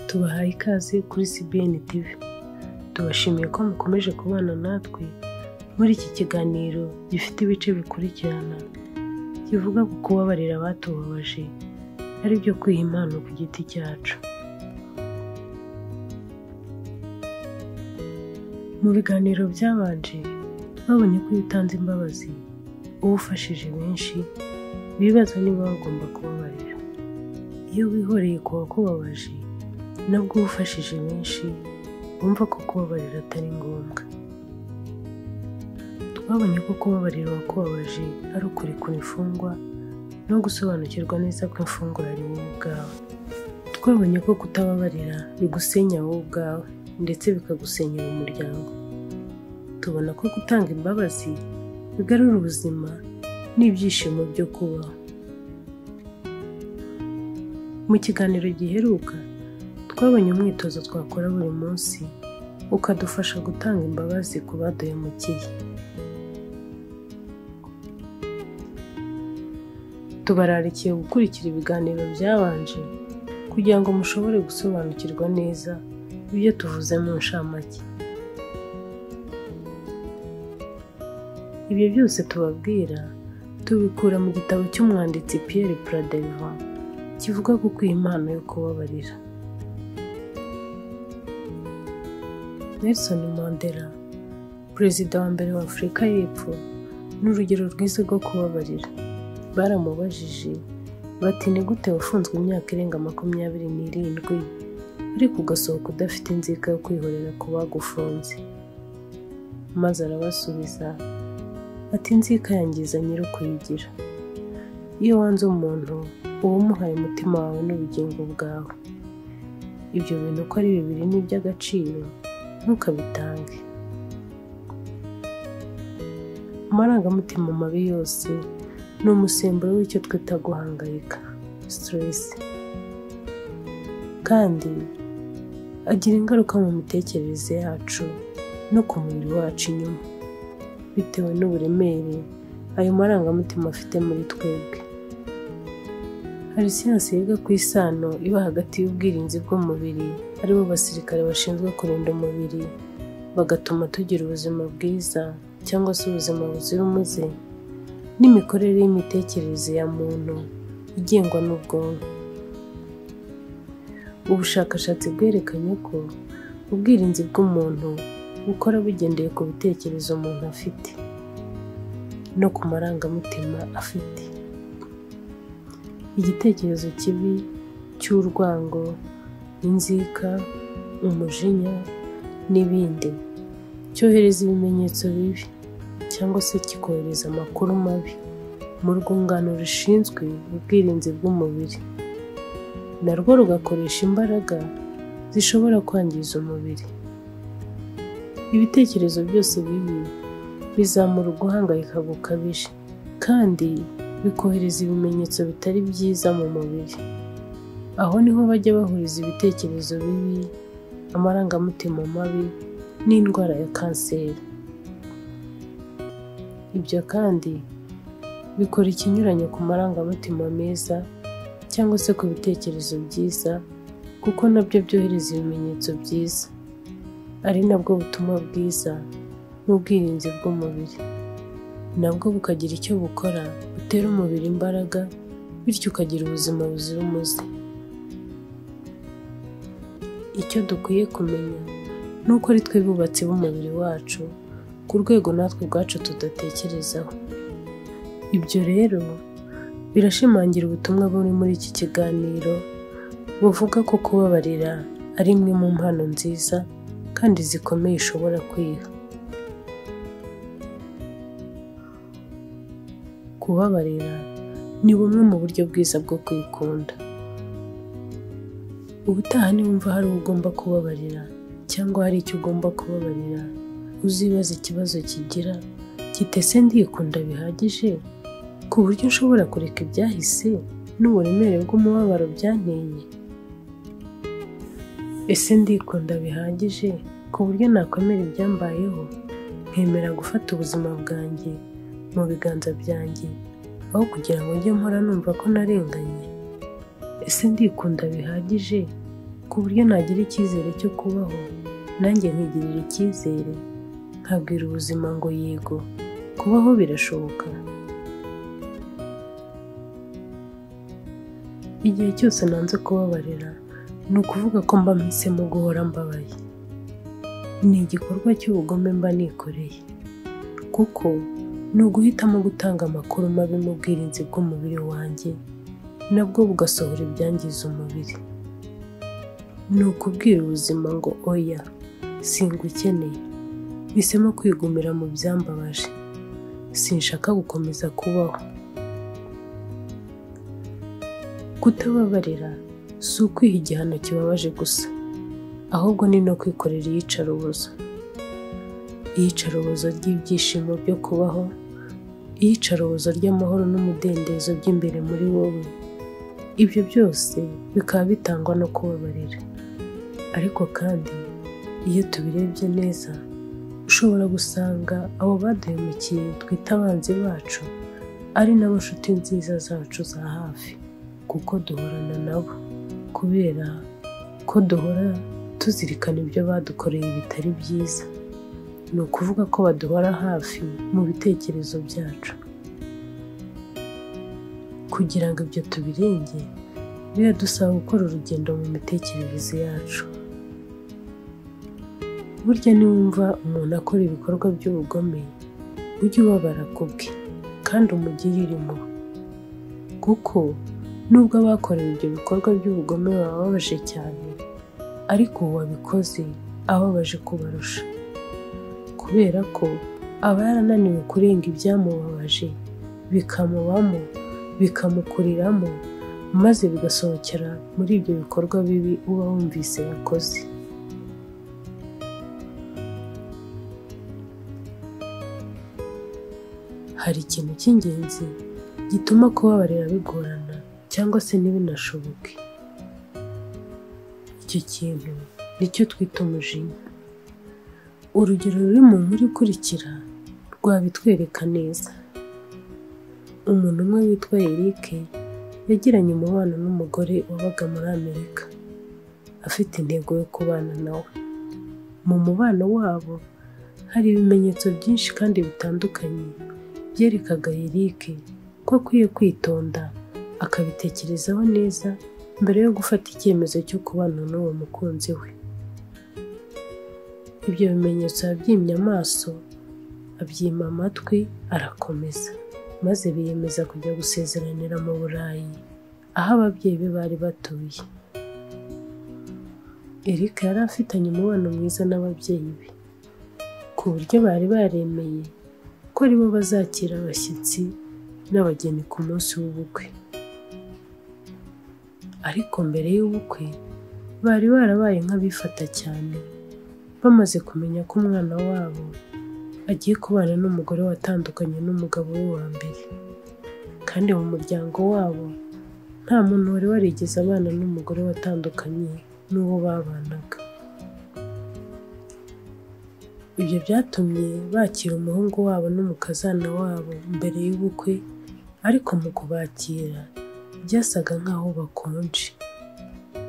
tubahaye ikaze kuri CBN TV, tubashimiye ko mukomeje kubana natwe muri iki kiganiro gifite ibice bikurikirana kivuga ku kubabarira abatubabaje ari byo kwiha impano ku giti cyacu mu biganiro byabanje babonye ko iyo utanze imbabazi uba ufashije benshi bibaza niba bagomba kubabarira iyo wihoreye ku wakubabaje nabwo uba ufashije benshi bumva ko kubabarira atari ngombwa twabonye ko kubabarira uwakubabaje ari ukurekura imfungwa no gusobanukirwa neza ko imfungwa ari wowe ubwawe twabonye ko kutababarira bigusenya wowe ubwawe ndetse bikagusenyera umuryango tubona ko gutanga imbabazi bigarura ubuzima n'ibyishimo byo kubaho mu kiganiro giheruka twabonye umwitozo twakora buri munsi ukadufasha gutanga imbabazi ku baduhemukiye tubararikiye gukurikira ibiganiro byabanje kugira ngo mushobore gusobanukirwa neza ibyo tuvuze mu nshamake ibyo byose tubabwira tubikura mu gitabo cy'umwanditsi Pierre Pradeva kivuga ku kwiha impano yo kubabarira Nelson Mandela perezida wa mbere wa Afurika y'Epfo ni urugero rwiza rwo kubabarira baramubajije bati ni gute wafunzwe imyaka irenga makumyabiri n'irindwi ariko ugasohoka udafite inzika yo kwihorera ku bagufunze maze arabasubiza ati inzika yangiza nyiri ukuyigira iyo wanze umuntu uba umuhaye umutima wawe n'ubugingo bwawe ibyo bintu uko ari bibiri ni iby'agaciro ntukabitange amarangamutima mabi yose ni umusemburo w'icyo twita guhangayika siteresi kandi agira ingaruka mu mitekerereze yacu no ku mubiri wacu inyuma bitewe n'uburemere ayo marangamutima afite muri twebwe hari siyansi yiga ku isano iba hagati y'ubwirinzi bw'umubiri aribo basirikare bashinzwe kurinda umubiri bagatuma tugira ubuzima bwiza cyangwa se ubuzima buzira umuze n'imikorere y'imitekerereze ya muntu igengwa n'ubwonko ubushakashatsi bwerekanye ko ubwirinzi bw'umuntu bukora bugendeye ku bitekerezo umuntu afite no ku marangamutima afite igitekerezo kibi cy'urwango inzika umujinya n'ibindi cyohereza ibimenyetso bibi cyangwa se kikohereza amakuru mabi mu rwungano rushinzwe ubwirinzi bw'umubiri narwo rugakoresha imbaraga zishobora kwangiza umubiri ibitekerezo byose bibi bizamura uguhangayika gukabije kandi bikohereza ibimenyetso bitari byiza mu mubiri aho niho bajya bahuriza ibitekerezo bibi amarangamutima mabi n'indwara ya kanseri ibyo kandi bikora ikinyuranyo ku marangamutima meza cyangwa se ku bitekerezo byiza kuko nabyo byohereza ibimenyetso byiza ari nabwo butumwa bwiza n'ubwirinzi bw'umubiri nabwo bukagira icyo bukora butera umubiri imbaraga bityo ukagira ubuzima buzira umuze icyo dukwiye kumenya ni uko ari twe bubatsi b'umubiri wacu ku rwego natwe ubwacu tudatekerezaho ibyo rero birashimangira ubutumwa buri muri iki kiganiro buvuga ko kubabarira ari imwe mu mpano nziza kandi zikomeye ushobora kwiha kubabarira ni bumwe mu buryo bwiza bwo kwikunda ubutaha niwumva hari uwo ugomba kubabarira cyangwa hari icyo ugomba kubabarira uzibaza ikibazo kigira kitese ndikunda bihagije ku buryo ushobora kureka ibyahise n'uburemere bw'umubabaro byanteye ese ndikunda bihagije ku buryo nakomera ibyambayeho nkemera gufata ubuzima bwanjye mu biganza byanjye aho kugira ngo njye mpora numva ko narenganye ese ndikunda bihagije ku buryo nagira icyizere cyo kubaho nanjye nkigirira icyizere nkabwira ubuzima ngo yego kubaho birashoboka igihe cyose nanze kubabarira ni ukuvuga ko mba mpisemo guhora mbabaye ni igikorwa cy'ubugome mba nikoreye kuko ni uguhitamo gutanga amakuru mabi mu bwirinzi bw'umubiri wanjye nabwo bugasohora ibyangiza umubiri ni ukubwira ubuzima ngo oya singukeneye bisemo kwigumira mu byambabaje sinshaka gukomeza kubaho kutababarira si ukwiha igihano kibabaje gusa ahubwo ni no kwikorera iyicarubozo iyicarubozo ry'ibyishimo byo kubaho iyicarubozo ry'amahoro n'umudendezo by'imbere muri wowe ibyo byose bikaba bitangwa no kubabarira ariko kandi iyo tubirebye neza ushobora gusanga abo baduhemukiye twita abanzi bacu ari n'abashuti nziza zacu za hafi kuko duhorana nabo kubera ko duhora tuzirikana ibyo badukoreye bitari byiza ni ukuvuga ko baduhora hafi mu bitekerezo byacu kugira ngo ibyo tubirenge biradusaba gukora urugendo mu mitekerereze yacu burya niwumva umuntu akora ibikorwa by'ubugome ujye ubabara ku bwe kandi umugirire impuhwe kuko nubwo abakorewe ibyo bikorwa by'ubugome bababaje cyane ariko uwabikoze ababaje kubarusha kubera ko aba yarananiwe kurenga ibyamubabaje bikamubamo bikamukuriramo maze bigasohokera muri ibyo bikorwa bibi uba wumvise yakoze hari ikintu cy'ingenzi gituma kubabarira bigorana cyangwa se ntibinashoboke icyo kintu nicyo twita umujinya urugero ruri mu nkuru ikurikira rwabitwereka neza umuntu umwe witwa Eric yagiranye umubano n'umugore wabaga muri amerika afite intego yo kubana nawe mu mubano wabo hari ibimenyetso byinshi kandi bitandukanye byerekaga Eric ko akwiye kwitonda akabitekerezaho neza mbere yo gufata icyemezo cyo kubana n'uwo mukunzi we ibyo bimenyetso yabyimye amaso abyima amatwi arakomeza maze biyemeza kujya gusezeranira mu burayi aho ababyeyi be bari batuye erika yari afitanye umubano mwiza n'ababyeyi be ku buryo bari baremeye ko ari bo bazakira abashyitsi n'abageni ku munsi w'ubukwe ariko mbere y'ubukwe bari barabaye nk'abifata cyane bamaze kumenya ko umwana wabo agiye kubana n'umugore watandukanye n'umugabo we wa mbere kandi mu muryango wabo nta muntu wari warigeze abana n'umugore watandukanye n'uwo babanaga ibyo byatumye bakira umuhungu wabo n'umukazana wabo mbere y'ubukwe ariko mu kubakira byasaga nk'aho bakonje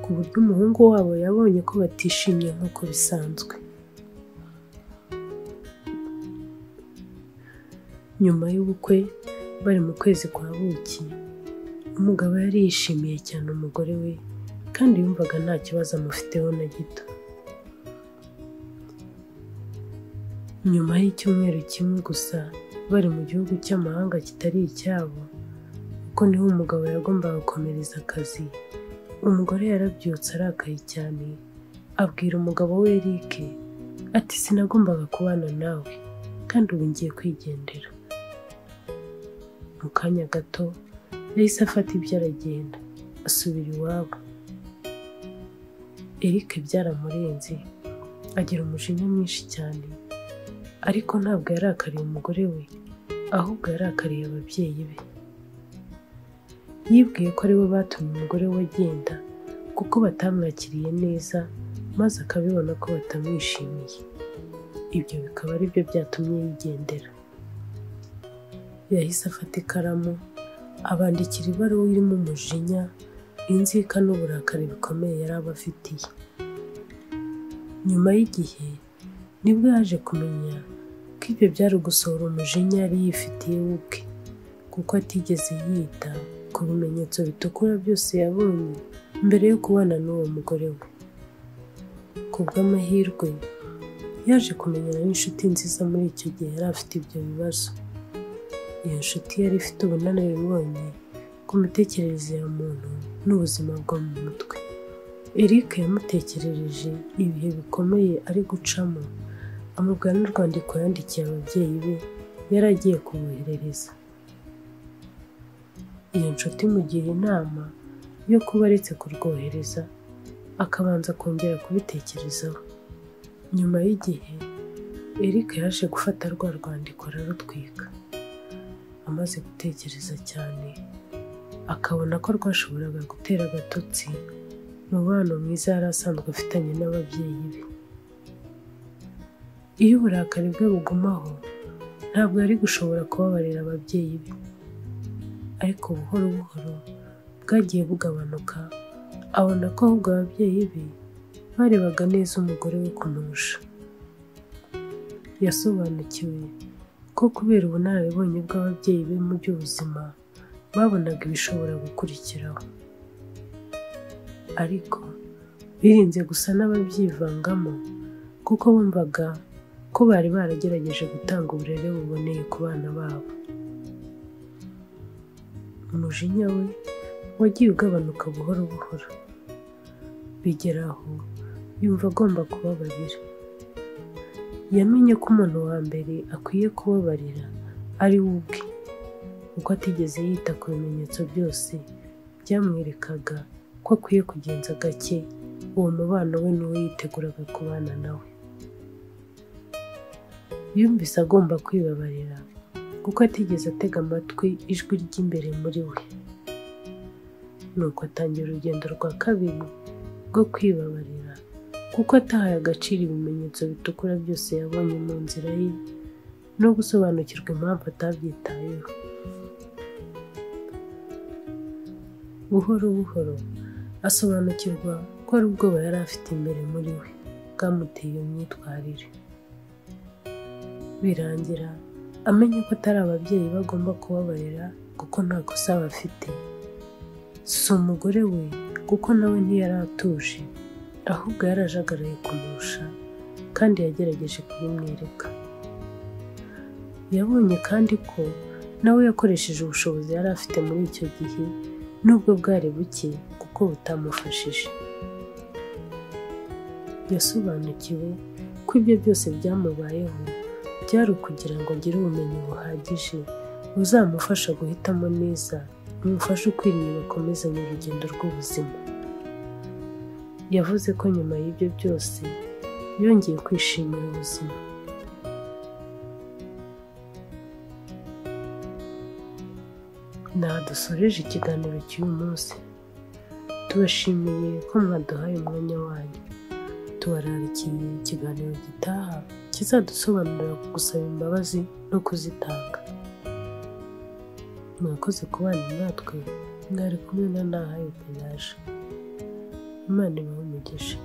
ku buryo umuhungu wabo yabonye ko batishimye nk'uko bisanzwe nyuma y'ubukwe bari mu kwezi kwa buki umugabo yari yishimiye cyane umugore we kandi yumvaga nta kibazo amufiteho na gito nyuma y'icyumweru kimwe gusa bari mu gihugu cy'amahanga kitari icyabo kuko niho umugabo yagombaga gukomereza akazi umugore yarabyutse arakaye cyane abwira umugabo we Eric ati sinagombaga kubana nawe kandi ubu ngiye kwigendera mu kanya gato yahise afata ibyo aragenda asubira iwabo Eric byaramurenze agira umujinya mwinshi cyane ariko ntabwo yarakariye umugore we ahubwo yarakariye ababyeyi be yibwiye ko aribo batumye umugore we agenda kuko batamwakiriye neza maze akabibona ko batamwishimiye ibyo bikaba ari byo byatumye yigendera yahise afata ikaramu abandikira ibaruwa irimo umujinya inzika n'uburakari bikomeye yari abafitiye nyuma y'igihe nibwo yaje kumenya ko ibyo byari ugusohora umujinya yari yifitiye we ubwe kuko atigeze yita ku bimenyetso bitukura byose yabonye mbere yo kubana n'uwo mugore we ku bw'amahirwe yaje kumenyana n'inshuti nziza muri icyo gihe yari afite ibyo bibazo iyo nshuti yari ifite ubunararibonye ku mitekerereze ya muntu n'ubuzima bwo mu mutwe Eric yamutekerereje ibihe bikomeye ari gucamo amubwira n'urwandiko yandikiye ababyeyi be yari agiye kumwoherereza iyo nshuti imugira inama yo kuba aretse kurwohereza akabanza kongera kubitekerezaho nyuma y'igihe Eric yaje gufata rwa rwandiko ararutwika amaze gutekereza cyane akabona ko rwashoboraga gutera agatotsi umubano mwiza yari asanzwe afitanye n'ababyeyi be iyo uburakari bwe bugumaho ntabwo yari gushobora kubabarira ababyeyi be ariko buhoro buhoro bwagiye bugabanuka abona ko ahubwo ababyeyi be barebaga neza umugore we kumurusha yasobanukiwe ko kubera ubunararibonye bw'ababyeyi be mu by'ubuzima babonaga ibishobora gukurikiraho ariko birinze gusa n'ababyivangamo kuko bumvaga ko bari baragerageje gutanga uburere buboneye ku bana babo umujinya we wagiye ugabanuka buhoro buhoro bigeraho yumva agomba kubabarira yamenye ko umuntu wa mbere akwiye kubabarira ari we ubwe kuko atigeze yita ku bimenyetso byose byamwerekaga ko akwiye kugenza gake uwo mubano we n'uwo yiteguraga kubana nawe yumvise agomba kwibabarira kuko atigeze atega amatwi ijwi ry'imbere muri we nuko atangira urugendo rwa kabiri rwo kwibabarira kuko atahaye agaciro ibimenyetso bitukura byose yabonye mu nzira ye no gusobanukirwa impamvu atabyitayeho buhoro buhoro asobanukirwa ko ari ubwoba yari afite imbere muri we bwamuteye iyo myitwarire birangira amenye ko atari ababyeyi bagomba kubabarira kuko nta kosa bafite si umugore we kuko nawe ntiyari atuje ahubwo yarajagaraye kumurusha kandi yagerageje kubimwereka yabonye kandi ko nawe yakoresheje ubushobozi yari afite muri icyo gihe nubwo bwari buke kuko butamufashije yasobanukiwe ko ibyo byose byamubayeho byari ukugira ngo agire ubumenyi buhagije buzamufasha guhitamo neza bimufashe ukwiriye bakomezanye urugendo rw'ubuzima yavuze ko nyuma y'ibyo byose yongeye kwishimira ubuzima ntaha dusoreje ikiganiro cy'uyu munsi tubashimiye ko mwaduhaye umwanya wanyu tubararikiye ikiganiro gitaha kizadusobanurira ku gusaba imbabazi no kuzitanga mwakoze kubana natwe mwari kumwe na naha penaje imana ibaha umugisha